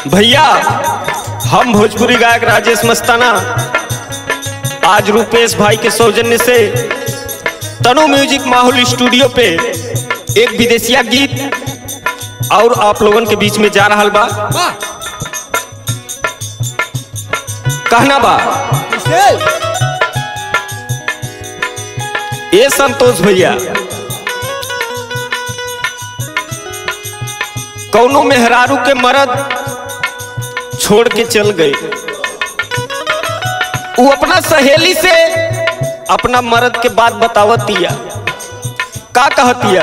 भैया हम भोजपुरी गायक राजेश मस्ताना आज रूपेश भाई के सौजन्य से तनु म्यूजिक माहौल स्टूडियो पे एक विदेशिया गीत और आप लोगन के बीच में जा रहा बा कहना बा ए संतोष भैया कौनो मेहरारू के मरद छोड़ के चल गए वो अपना सहेली से अपना मर्द के बात बतावतिया का कहतिया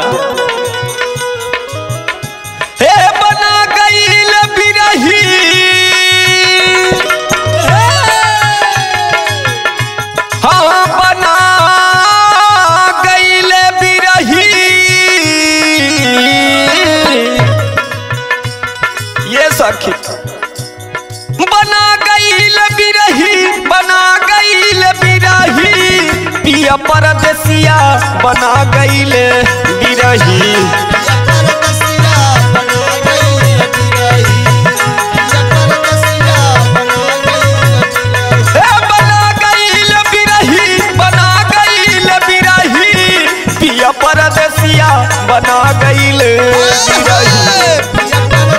हे बना गईल बिरही हाँ बना गईल बिरही ये सखी बना गईल बिरही बना गईल बिरही पिया परदेसिया बना गईल बिरही हे बना गईल बिरही बना गईल बिरही पिया परदेसिया बना गईल बिरही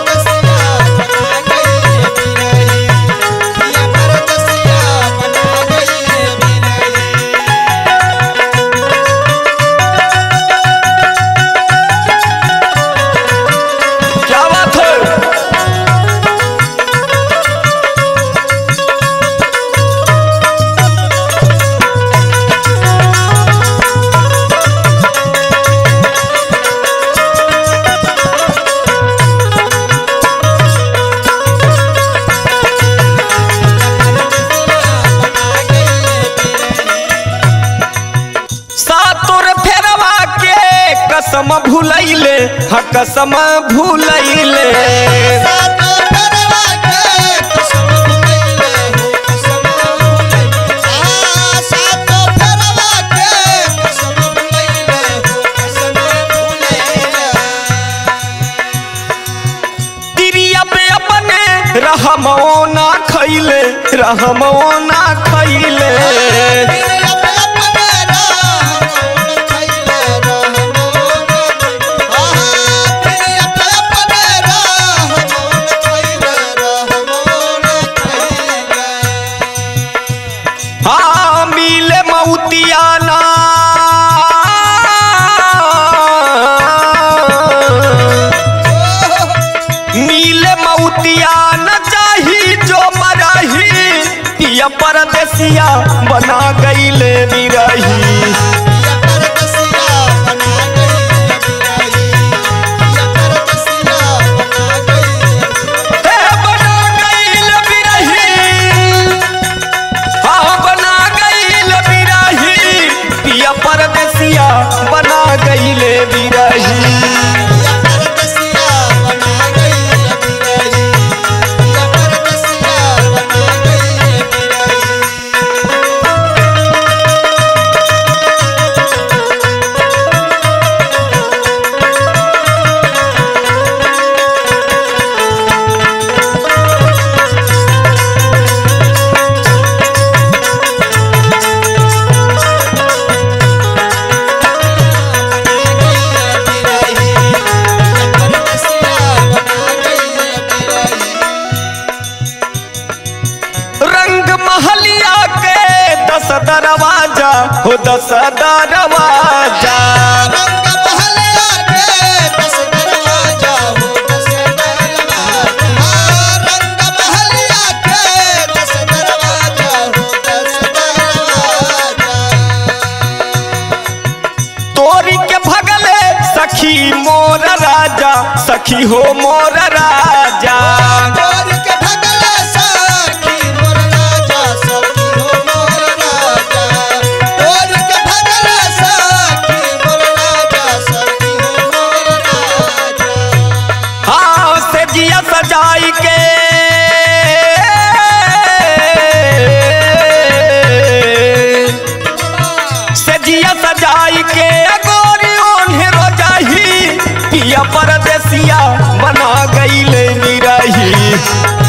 क्या बात है सातोर फेरवा के कसम भूलैले ह कसम भूलैले तिरिया पे अपने रहमो ना खैले रहमो ना खैले हाँ मिले मऊतियाना मिले मऊतियान चाही जो मराही पिया परदेसिया बना गईले बिरही हे बना गईल बिरही हाँ बना गईल बिरही पिया परदेसिया बना गईले बिरही रंग महलिया के दस दरवाजा हो दस दरवाजा तोरी के भगले सखी मोर राजा सखी हो मोर राजा हाँ से जिया सजाई के से जिया सजाई के गोरी ओन्हे रोजाही पिया परदेसिया बना गईले निरही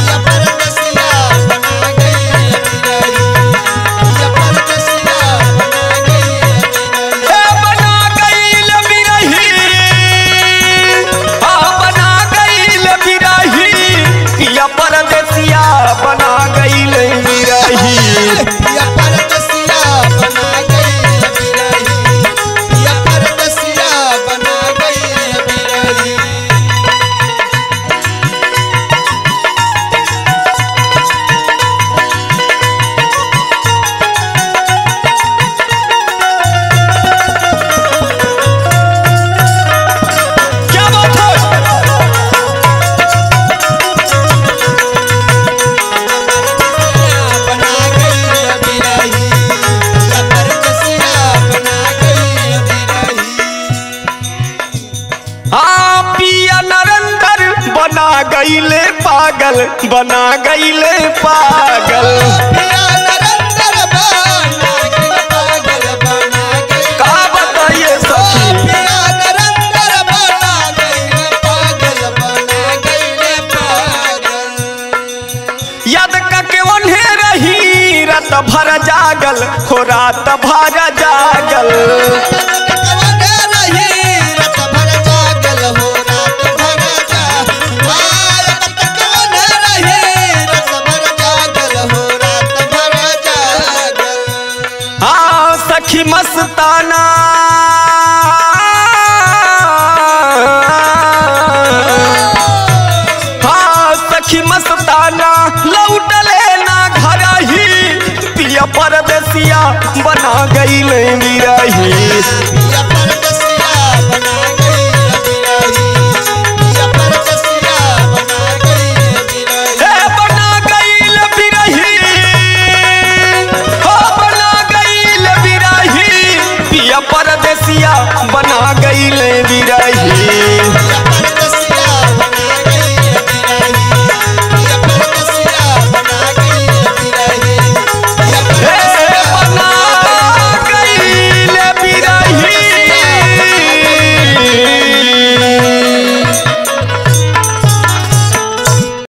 गईले पागल बना गईले पागल पिया नरेंद्र बना गइल पागल बना गइल का बताइए सखी पिया नरेंद्र बना गइल पागल बना गइल पागल याद के ओन्हे रही रात भर जागल हो रात भर जागल हाँ सखी मस्ताना हाँ सखी मस्ताना लौटले ना घर ही पिया परदेसिया बना गई बिरही